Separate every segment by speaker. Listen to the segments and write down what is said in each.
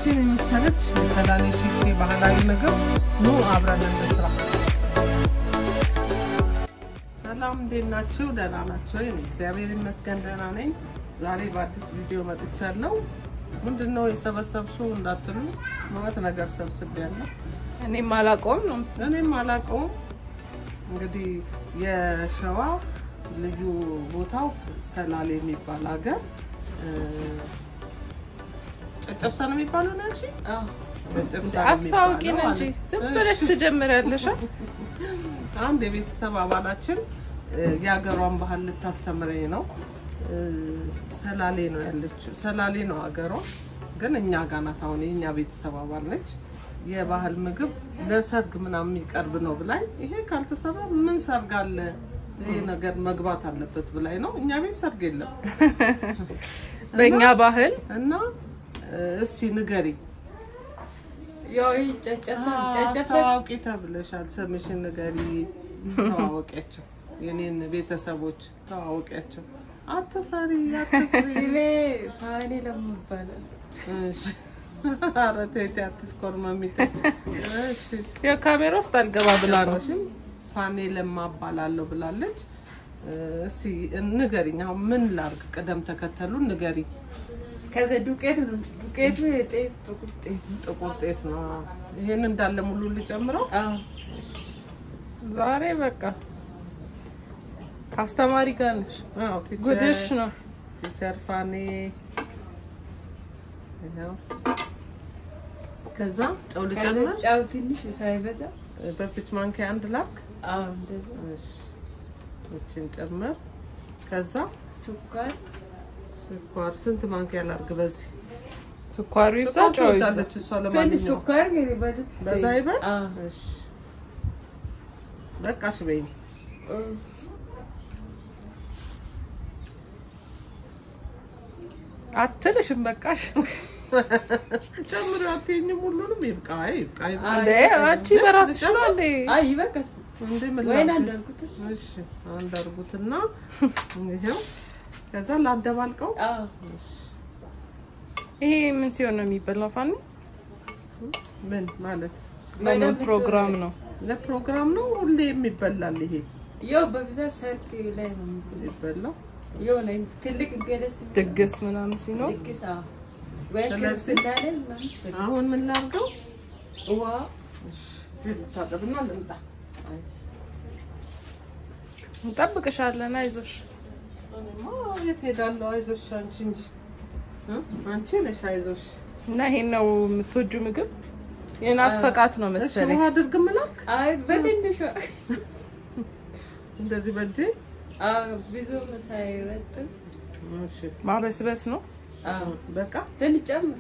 Speaker 1: ይችን የመሰለች የሰላሌ ፊቼ ባህላዊ ምግብ ኑ አብረን እንስራ። ሰላም እንዴት ናችሁ? ደህና ናቸው? እግዚአብሔር ይመስገን ደህና ነኝ። ዛሬ በአዲስ ቪዲዮ መጥቻለሁ። ምንድን ነው የሰበሰብሽው እንዳትሉ ማለት ነገር ሰብስቤያለሁ።
Speaker 2: እኔም አላውቀውም ነው
Speaker 1: እኔም አላውቀውም። እንግዲህ የሸዋ ልዩ ቦታው ሰላሌ የሚባል ሀገር ጨጨብሳ ነው የሚባለው ነው ያልሽኝ? ጨጨብሳ ነው
Speaker 2: አስታውቂን
Speaker 1: የሚባለው
Speaker 2: እንጂ
Speaker 1: ማለት
Speaker 2: ዝም
Speaker 1: ነው።
Speaker 2: ብለሽ ትጀምሪያለሽ።
Speaker 1: አንድ የቤተሰብ አባላችን እ፣ የሀገሯን ባህል ልታስተምረኝ ነው። እ፣ ሰላሌ ነው ያለችው። ሰላሌ ነው ሀገሯ፣ ግን እኛ ጋር ናት። አሁን የእኛ ቤተሰብ አባል ነች። የባህል ምግብ ለሰርግ ምናምን የሚቀርብ ነው ብላኝ፣ ይሄ ካልተሰራ ምን ሰርግ አለ? ይሄ ነገር መግባት አለበት ብላኝ ነው። እኛ ቤት ሰርግ የለም
Speaker 2: በእኛ ባህል
Speaker 1: እና እ፣ እስቲ ንገሪ
Speaker 3: ያው ይህ ጨጨብሳ ጨጨብሳ
Speaker 1: አስተዋውቂ ተብለሻል። ስምሽን ንገሪ፣ ተዋወቂያቸው። የኔን ቤተሰቦች ተዋወቂያቸው። አትፈሪ አትፍሪ።
Speaker 3: ስሜ ፋኔ ለሙ ይባላል።
Speaker 1: እሺ። ኧረ ተይ ተይ አትሽኮርመሚ ተይ። እሺ።
Speaker 2: ያው ካሜራ ውስጥ አልገባ ብላ ነው።
Speaker 1: ሽም ፋኔ ለማ እባላለሁ ብላለች። እስቲ ንገሪኝ፣ አሁን ምን ላርግ? ቅደም ተከተሉ ንገሪ።
Speaker 3: ከዛ ዱቄት ነው ዱቄቱ የጤፍ ጥቁር ጤፍ ነው።
Speaker 1: ጥቁር ጤፍ ነው። ይሄን እንዳለ ሙሉ ልጨምረው?
Speaker 3: አዎ
Speaker 2: ዛሬ በቃ ከአስተማሪ ጋር ነሽ።
Speaker 1: አዎ ቲቸር
Speaker 2: ጉድሽ ነው።
Speaker 1: ቲቸር ፋኔ ይኸው። ከዛ ጨው
Speaker 3: ከዛ
Speaker 1: ልጨምር።
Speaker 3: ጫው ትንሽ ሳይበዛ
Speaker 1: በዚች ማንኪያ አንድ ላክ።
Speaker 3: አዎ እንደዛ
Speaker 1: እሺ፣ እችን ጨምር። ከዛ
Speaker 3: ስኳር
Speaker 1: ስኳር ስንት ማንኪያ ላርግ? በዚህ
Speaker 2: ስኳሩ ይብዛ፣
Speaker 1: ስኳር
Speaker 2: ጨው ይብዛ።
Speaker 1: ትወዳለች እሷ።
Speaker 3: ትንሽ
Speaker 1: ለማንኛውም
Speaker 3: ስኳር ግን በዛ
Speaker 1: በዛ ይበል።
Speaker 3: አዎ
Speaker 1: እሺ፣ በቃሽ በይኝ።
Speaker 2: አትልሽም በቃሽ።
Speaker 1: ጨምሪ አትይኝም? ሁሉንም ይብቃ፣ ይብቃ፣ ይብቃ።
Speaker 2: እንዴ አንቺ በራስሽ ነው እንዴ?
Speaker 3: አይ ይበቃል።
Speaker 1: እንዴ ምን
Speaker 3: ወይን
Speaker 1: ላድርግ?
Speaker 3: አንዳልኩት
Speaker 1: እሺ፣ አንድ አድርጉትና ይሄው። ከዛ ላደባልቀው።
Speaker 3: አዎ
Speaker 2: ይሄ ምን ሲሆን ነው የሚበላው? ፋኒ
Speaker 1: ምን ማለት
Speaker 2: ለምን ፕሮግራም ነው?
Speaker 1: ለፕሮግራም ነው? ሁሌ የሚበላል ይሄ
Speaker 3: ያው በብዛት ሰርግ ላይ ነው የሚበላው።
Speaker 1: ይበላው።
Speaker 3: የሆነ ትልቅ ገደስ
Speaker 2: ድግስ ምናምን ሲኖር
Speaker 3: ድግስ አዎ ወይ
Speaker 1: ስለዚህ
Speaker 3: ክርስትና ላይ ምናምን
Speaker 1: አሁን ምን ላድርገው?
Speaker 3: ውሃ
Speaker 1: ልታጠብና ልምጣ።
Speaker 2: እንጠብቅሻለን። አይዞሽ።
Speaker 1: እኔማ የት ሄዳለሁ? አይዞሽ አንቺ እንጂ እ? አንቺ ነሽ አይዞሽ።
Speaker 2: እና ይሄን ነው የምትወጁ ምግብ? የናፈቃት ነው
Speaker 1: እሺ
Speaker 2: መሰለኝ።
Speaker 1: ውሃ አድርግ ምላክ
Speaker 3: አይ በትንሹ
Speaker 1: እንደዚህ በእጄ
Speaker 3: አዎ ብዙም ሳይረጥብ
Speaker 1: እሺ
Speaker 2: ማበስበስ ነው።
Speaker 3: አዎ
Speaker 1: በቃ
Speaker 3: ትንሽ ጨምሩ።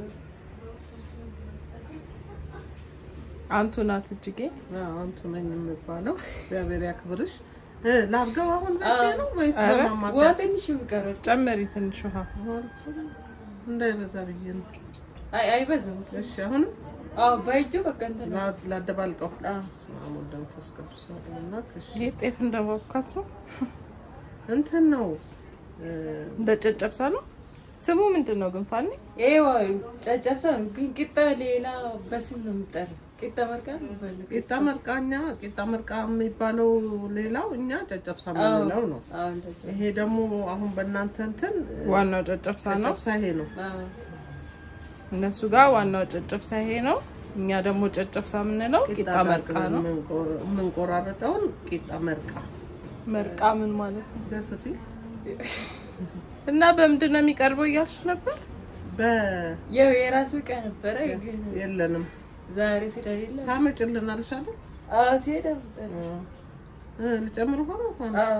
Speaker 2: አንቱ ናት እጅጌ።
Speaker 1: አዎ፣ አንቱ ነኝ የሚባለው። እግዚአብሔር ያክብርሽ። እ ላድርገው አሁን በእጄ ነው ወይስ
Speaker 2: ኧረ፣
Speaker 3: ውሃ
Speaker 1: በማማሰል?
Speaker 3: ትንሽ ይቀራል።
Speaker 2: ጨመሪ ትንሽ ውሃ።
Speaker 1: እንዳይበዛ ብዬ ነው።
Speaker 3: አይ አይበዛም።
Speaker 1: እሺ አሁንም
Speaker 3: አዎ በእጁ በቃ እንትን ነው።
Speaker 1: ላ- ላደባልቀው።
Speaker 3: አዎ
Speaker 1: በስመ አብ ወወልድ ወመንፈስ ቅዱስ አሐዱ አምላክ። እሺ
Speaker 2: ይሄ ጤፍ እንደማብካት ነው።
Speaker 1: እንትን ነው እ፣
Speaker 2: እንደ ጨጨብሳ ነው። ስሙ ምንድን ነው ግን ፋኒ?
Speaker 3: ይሄ ጨጨብሳ ነው፣ ግን ቂጣ ሌላ በስም ነው የሚጠራው። ቂጣ መርቃ ነው የሚባለው።
Speaker 1: ቂጣ መርቃኛ ቂጣ መርቃ የሚባለው ሌላው፣ እኛ ጨጨብሳ የምንለው ነው።
Speaker 3: አዎ እንደዛ።
Speaker 1: ይሄ ደግሞ አሁን በእናንተ እንትን እ፣
Speaker 2: ዋናው ጨጨብሳ ነው።
Speaker 1: ጨጨብሳ ይሄ ነው።
Speaker 3: አዎ
Speaker 2: እነሱ ጋር ዋናው ጨጨብሳ ይሄ ነው። እኛ ደግሞ ጨጨብሳ የምንለው ቂጣ መርቃ ነው።
Speaker 1: የምንቆ- የምንቆራረጠውን ቂጣ መርቃ
Speaker 2: መርቃ ምን ማለት ነው?
Speaker 1: ደስ ሲል
Speaker 2: እና በምንድን ነው የሚቀርበው እያልሽ ነበር?
Speaker 1: በ
Speaker 3: ያው የራሱ ዕቃ ነበረ፣ ግን
Speaker 1: የለንም
Speaker 3: ዛሬ ስለሌለ
Speaker 1: ታመጭልናለሽ አይደል?
Speaker 3: አዎ ሲሄድ ነበር።
Speaker 1: እ፣ ልጨምር ሆነ ሆነ
Speaker 3: አዎ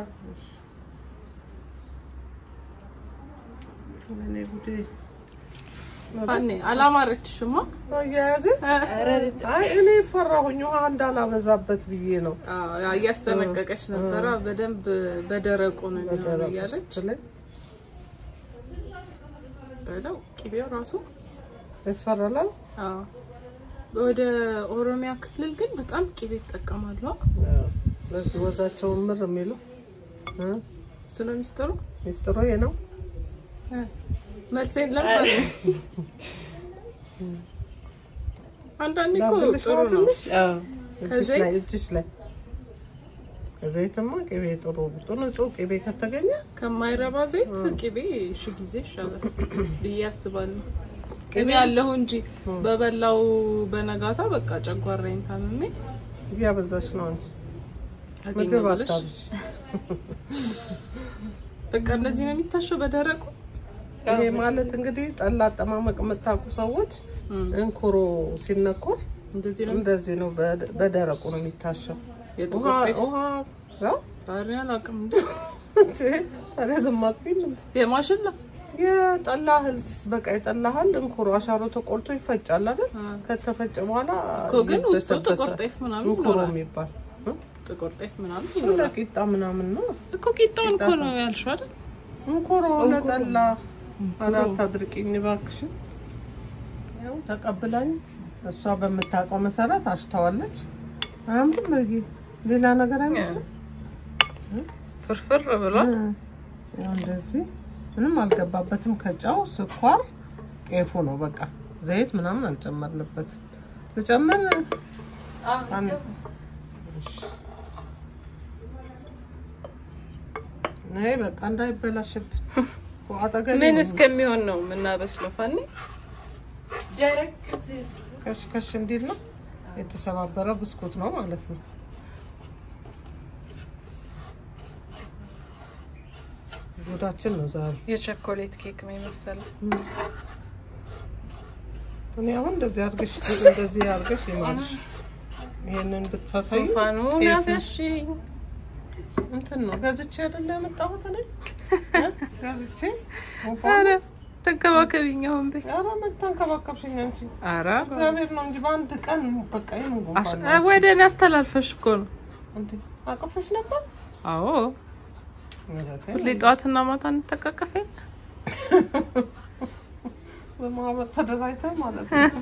Speaker 1: እኔ ጉዴ
Speaker 2: ፋኒ አላማረችሽማ?
Speaker 1: አያያዜ አይ እኔ ፈራሁኝ ውሃ እንዳላበዛበት ብዬ ነው።
Speaker 2: አዎ እያስጠነቀቀች ነበረ። በደንብ በደረቁ ነው የሚሆነው እያለች
Speaker 1: ላይ
Speaker 2: በለው ቅቤው ራሱ
Speaker 1: ያስፈራላል።
Speaker 2: አዎ። ወደ ኦሮሚያ ክልል ግን በጣም ቅቤ ይጠቀማሉ።
Speaker 1: ለዚህ ወዛቸውን ምር የሚሉ እ?
Speaker 2: እሱ ነው ሚስጥሩ።
Speaker 1: ሚስጥሩ ይሄ ነው።
Speaker 2: መልሴን ለምን አንዳንዴ እኮ
Speaker 1: ላድርግልሽ
Speaker 2: ጥሩ
Speaker 1: ነው
Speaker 2: ነው።
Speaker 1: ትንሽ?
Speaker 2: አዎ
Speaker 1: እጅሽ
Speaker 2: ከዘይት?
Speaker 1: ላይ እጅሽ ላይ ከዘይትማ ቅቤ ጥሩ ጥሩ ንጹህ ቅቤ ከተገኘ
Speaker 2: ከማይረባ ዘይት ቅቤ ሺ ጊዜ ይሻላል ብዬ አስባለሁ። ቅቤ ያለሁ እንጂ በበላው በነጋታ በቃ ጨጓራዬን ታምሜ
Speaker 1: እያበዛሽ ነው እንጂ ምግብ
Speaker 2: አገኘዋለሽ።
Speaker 1: አታብሽ።
Speaker 2: በቃ እንደዚህ ነው የሚታሸው በደረቁ።
Speaker 1: ይሄ ማለት እንግዲህ ጠላ አጠማመቅ የምታውቁ ሰዎች
Speaker 2: እም፣
Speaker 1: እንኩሮ ሲነኮር
Speaker 2: እንደዚህ ነው
Speaker 1: እንደዚህ ነው፣ በደ- በደረቁ ነው የሚታሸው።
Speaker 2: የጥቁር
Speaker 1: ውሃ
Speaker 2: ጤፍ
Speaker 1: ውሃ ያው
Speaker 2: ኧረ አላውቅም እንዴ
Speaker 1: ታዲያ ዝም አትይም እንዴ?
Speaker 2: የማሽላ
Speaker 1: የጠላ እህል በቃ የጠላ እህል እንኩሮ አሻሮ ተቆርጦ ይፈጫል አይደል?
Speaker 2: አ፣
Speaker 1: ከተፈጨ በኋላ
Speaker 2: እኮ ግን ውስጡ
Speaker 1: ይበሰበሳል።
Speaker 2: ጥቁር ጤፍ ምናምን
Speaker 1: እንኩሮ
Speaker 2: ይኖራል።
Speaker 1: የሚባል እ?
Speaker 2: ጥቁር ጤፍ ምናምን
Speaker 1: እሱ
Speaker 2: ይኖራል
Speaker 1: ለቂጣ ምናምን ነው።
Speaker 2: እኮ ቂጣውን እኮ
Speaker 1: ቂጣ
Speaker 2: ነው ያልሽው አይደል?
Speaker 1: እንኩሮ ለጠላ አራት አድርቂኝ እባክሽን። ያው ተቀብላኝ እሷ በምታውቀው መሰረት አሽተዋለች። አያምርም? እርጌ ሌላ ነገር አይመስልም።
Speaker 2: ፍርፍር ብሏል።
Speaker 1: ያው እንደዚህ ምንም አልገባበትም። ከጫው ስኳር፣ ጤፉ ነው በቃ ዘይት ምናምን አልጨመርንበትም። ልጨምር አንድ ነይ በቃ እንዳይበላሽብን አጠገቤ
Speaker 2: ምን
Speaker 1: ነው።
Speaker 2: እስከሚሆን ነው የምናበስለው? ፋኒ
Speaker 3: ደረቅ
Speaker 1: ከሽ ከሽ እንዲል ነው የተሰባበረ ብስኩት ነው ማለት ነው። ጉዳችን ነው ዛሬ።
Speaker 2: የቸኮሌት ኬክ ነው የመሰለው።
Speaker 1: እኔ አሁን እንደዚህ አድርገሽ እንደዚህ አድርገሽ ይማልሽ ይሄንን ብታሳይ
Speaker 2: ፋኑ
Speaker 1: ጤፍ
Speaker 2: ያዘሽኝ
Speaker 1: እንትን ነው ገዝቼ አይደለ ያመጣሁት እኔ እ? ገዝቼ
Speaker 2: ኧረ ተንከባከቢኝ አሁን በይ።
Speaker 1: ኧረ መታንከባከብሽኝ አንቺ
Speaker 2: ኧረ
Speaker 1: እግዚአብሔር ነው እንጂ በአንድ ቀን በቃ ይሄን
Speaker 2: አሽ-
Speaker 1: ጉንፋን ነው።
Speaker 2: ወደ እኔ አስተላልፈሽ እኮ ነው።
Speaker 1: እንዴ አቅፈሽ ነበር
Speaker 2: አዎ
Speaker 1: ኧረ ተይ።
Speaker 2: ሁሌ ጠዋትና ማታ እንተቃቀፍ የለ?
Speaker 1: በማህበር ተደራጅተን ማለት ነው።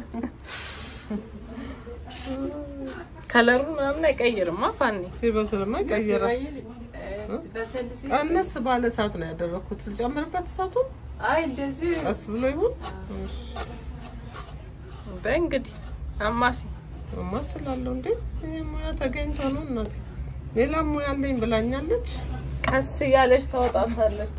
Speaker 2: ከለሩን ምናምን አይቀይርማ ፋኒ።
Speaker 1: ሲበስልማ ይቀይራል።
Speaker 3: በሰል ሲል
Speaker 1: ቀነስ ባለ እሳት ነው ያደረኩት። ልጨምርበት እሳቱን
Speaker 3: አይ እንደዚህ
Speaker 1: ቀስ ብሎ ይሁን
Speaker 2: በይ እንግዲህ አማሲ
Speaker 1: ማስላለሁ። እንዴ ይሄ ሙያ ተገኝቶ ነው እናቴ። ሌላ ሙያ አለኝ ብላኛለች።
Speaker 2: ቀስ እያለች ታወጣታለች።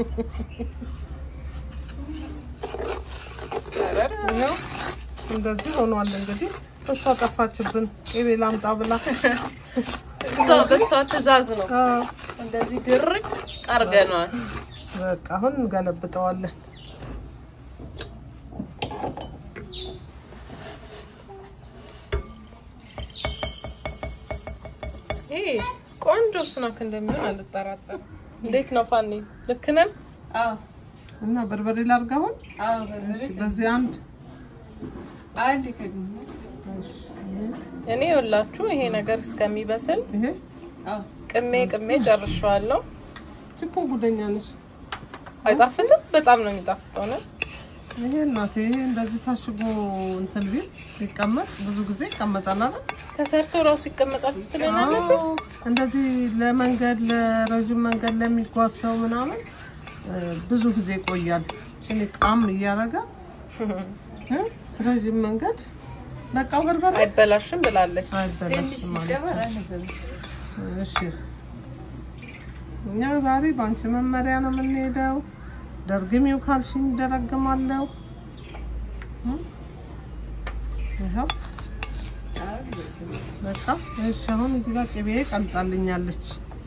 Speaker 2: ኧረ
Speaker 1: ይኸው እንደዚህ ሆኗል። እንግዲህ እሷ ጠፋችብን። ቅቤ ላምጣ ብላ
Speaker 2: እሷ በእሷ ትዕዛዝ ነው
Speaker 1: አዎ፣
Speaker 2: እንደዚህ ድርቅ አርገነዋል።
Speaker 1: በቃ አሁን እንገለብጠዋለን።
Speaker 2: ይሄ ቆንጆ ስናክ እንደሚሆን አልጠራጠርም። እንዴት ነው ፋኒ? ልክ ነን?
Speaker 3: አዎ
Speaker 1: እና በርበሬ ላድርግ አሁን።
Speaker 3: አዎ በርበሬ
Speaker 1: እሺ፣ በዚህ አንድ
Speaker 3: አንድ ከግኝ
Speaker 2: እኔ የወላችሁ ይሄ ነገር እስከሚበስል
Speaker 1: ይሄ
Speaker 3: አዎ
Speaker 2: ቅሜ ቅሜ ጨርሸዋለሁ።
Speaker 1: ችኮ ጉደኛ ነሽ።
Speaker 2: አይጣፍጥም? በጣም ነው የሚጣፍጠው ነው።
Speaker 1: ይሄ እናቴ ይሄ እንደዚህ ታሽጎ እንትን ቢል ሲቀመጥ ብዙ ጊዜ ይቀመጣል አይደል?
Speaker 2: ተሰርቶ ራሱ ይቀመጣል ስትለን አለ
Speaker 1: አዎ፣ እንደዚህ ለመንገድ ለረዥም መንገድ ለሚጓዝ ሰው ምናምን እ፣ ብዙ ጊዜ ይቆያል። እኔ ቃም እያደረገ እ፣ ረዥም መንገድ በቃ በርበሬ
Speaker 2: አይበላሽም ብላለች።
Speaker 1: አይበላሽም ማለት
Speaker 3: ሲጨመር
Speaker 1: ነው።
Speaker 3: አነዘም
Speaker 1: እሺ እኛ ዛሬ በአንቺ መመሪያ ነው የምንሄደው። ደርግሚው ካልሽኝ ደረግማለሁ። እ? ይኸው በቃ እሺ። አሁን እዚህ ጋር ቅቤ ቀልጣልኛለች።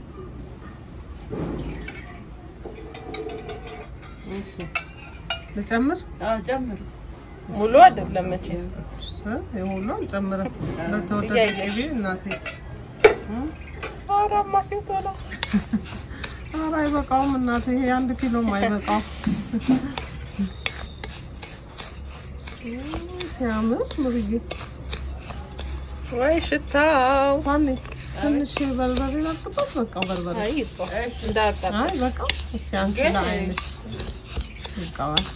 Speaker 1: እሺ ልጨምር
Speaker 3: አዎ ጨምር
Speaker 2: ሙሉ አይደለም መቼም
Speaker 1: እ? የሁሉ አልጨምርም። በተወደደ
Speaker 2: እያየሽ።
Speaker 1: ቅቤ እናቴ እ?
Speaker 2: ኧረ አማሲው ቶሎ
Speaker 1: ኧረ አይበቃውም እናቴ፣ ይሄ አንድ ኪሎም አይበቃውም። ሲያምር ሙርዬ
Speaker 2: ወይ ሽታው
Speaker 1: ማን ትንሽ በርበሬ ላጥባት። በቃ በርበሬ
Speaker 2: አይ ይባ እንዳያቃጥል
Speaker 1: አይ በቃ እስቲ አንቺ ለአይንሽ ይቃዋል።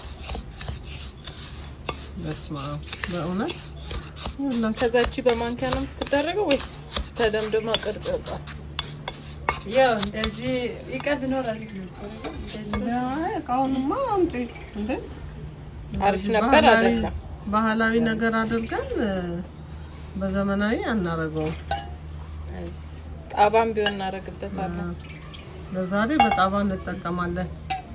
Speaker 1: በስመ አብ በእውነት ይኸውላችሁ
Speaker 2: ከዛቺ በማንኪያ ነው የምትደረገው ወይስ ተደምድማ ቅርጽ ይወጣል?
Speaker 3: ያው እንደዚህ ይቀር ቢኖር አሪፍ ነበር። እንደዚህ
Speaker 1: አይ እቃውንማ አምጪ እንዴ!
Speaker 2: አሪፍ
Speaker 1: እንደዚህ
Speaker 2: ነበር
Speaker 1: ባህላዊ-
Speaker 2: አይደለም?
Speaker 1: ባህላዊ ነገር አድርገን እ፣ በዘመናዊ አናረገውም።
Speaker 2: ጣባም ቢሆን እናደርግበታለን።
Speaker 1: ለዛሬ በጣባ እንጠቀማለን።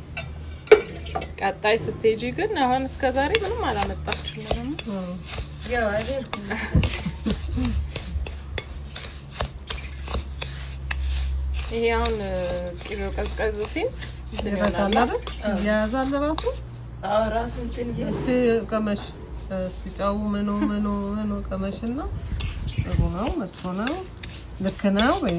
Speaker 2: ቀጣይ ስትሄጂ ግን አሁን እስከ ዛሬ ምንም አላመጣችልንም።
Speaker 1: እ፣
Speaker 3: ያው አልሄድኩም።
Speaker 2: ይሄ አሁን እ፣ ቅቤው ቀዝቀዝ ሲል እንትን
Speaker 1: ይረጋል
Speaker 2: ይሆናል።
Speaker 1: አይደል? እያያዛል ራሱ።
Speaker 3: አዎ ራሱ እንትን እያለ
Speaker 1: እስቲ ቀመሽ፣ እስቲ ጨው ምኑ ምኑ ምኑ ቀመሽና ጥሩ ነው መጥፎ ነው ልክ ነው ወይ?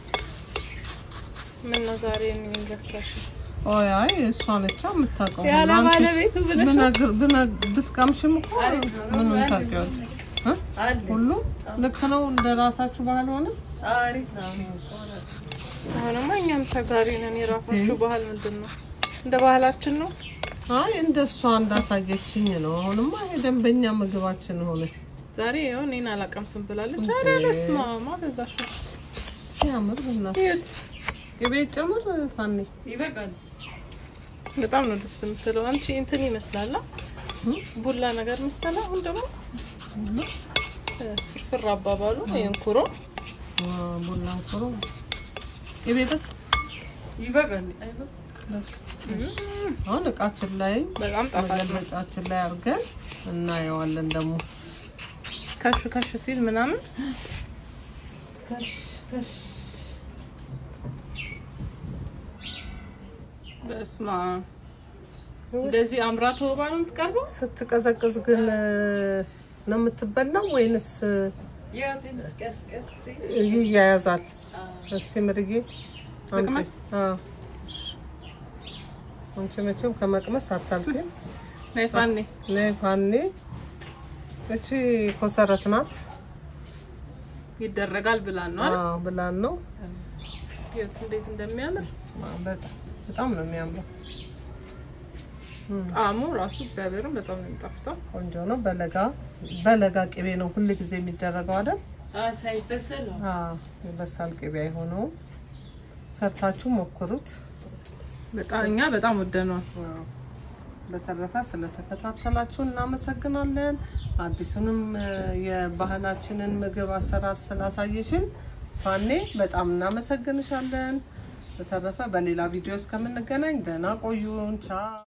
Speaker 2: ምን ነው ዛሬ እኔን ረሳሽ?
Speaker 1: ኦይ አይ እሷ ነቻ የምታውቀው።
Speaker 2: ያለ
Speaker 1: አንቺ
Speaker 2: ባለቤቱ ብለሽ ነው?
Speaker 1: ብነግር- ብነ- ብትቀምሽም እኮ ምኑን ታውቂዋለሽ? እ?
Speaker 3: አለ
Speaker 1: ሁሉ ልክ ነው እንደ ራሳችሁ ባህል ሆነ።
Speaker 3: አሪፍ ነው።
Speaker 2: አሁንማ እኛም ተጋሪ ነን። የራሳችሁ ባህል ምንድን ነው? እንደ ባህላችን ነው።
Speaker 1: አይ እንደ እሷ እንዳሳየችኝ ነው። አሁንማ ይሄ ደንበኛ ምግባችን ሆነ።
Speaker 2: ዛሬ ይኸው እኔን አላቀምስም ብላለች። ኧረ በስመ አብ አበዛሽ።
Speaker 1: ሲያምር ብናት
Speaker 2: እዩት፣
Speaker 1: ቅቤ ጨምር ፋኒ
Speaker 3: ይበቃል።
Speaker 2: በጣም ነው ደስ የምትለው። አንቺ እንትን ይመስላል አ? ቡላ ነገር መሰለ። አሁን ደግሞ እ፣ ፍርፍር አባባሉ የእንኩሮ
Speaker 1: ቡና ፍሮ ቅቤ በቃ
Speaker 3: ይበቃል። አይበቃም?
Speaker 1: አሁን እቃችን ላይ
Speaker 2: በጣም ጣፋጭ ነው።
Speaker 1: መገለጫችን ላይ አድርገን እናየዋለን። ደግሞ
Speaker 2: ከሹ ከሹ ሲል ምናምን
Speaker 3: ከሽ ከሽ
Speaker 2: በስማ እንደዚህ አምራ ተውባ ነው የምትቀርበው።
Speaker 1: ስትቀዘቅዝ ግን እ፣ ነው የምትበላው ወይንስ
Speaker 3: ያው ትንሽ ቀስ ቀስ ሲል
Speaker 1: ይያያዛል?
Speaker 3: አዎ
Speaker 1: እስቲ ምርጌ አምጪ።
Speaker 2: ልቅመስ?
Speaker 1: አዎ አንቺ መቼም ከመቅመስ አታልፊም።
Speaker 2: ነይ ፋኔ
Speaker 1: ነይ ፋኔ። እቺ ኮሰረት ናት።
Speaker 2: ይደረጋል ብላን ነው አይደል?
Speaker 1: አዎ ብላን ነው።
Speaker 2: እዩት እንዴት እንደሚያምር
Speaker 1: በጣም በጣም ነው የሚያምረው።
Speaker 2: ጣዕሙ ራሱ እግዚአብሔርን በጣም ነው የሚጣፍጠው።
Speaker 1: ቆንጆ ነው። በለጋ በለጋ ቅቤ ነው ሁል ጊዜ የሚደረገው አይደል?
Speaker 3: አዎ ሳይበሰል ነው።
Speaker 1: አዎ የበሳል ቅቤ አይሆነውም። ሰርታችሁ ሞክሩት።
Speaker 2: በጣም እኛ በጣም ወደነዋል።
Speaker 1: አዎ። በተረፈ ስለተከታተላችሁ እናመሰግናለን። አዲሱንም እ፣ የባህላችንን ምግብ አሰራር ስላሳየሽን ፋኔ በጣም እናመሰግንሻለን። በተረፈ በሌላ ቪዲዮ እስከምንገናኝ ደህና ቆዩን። ቻው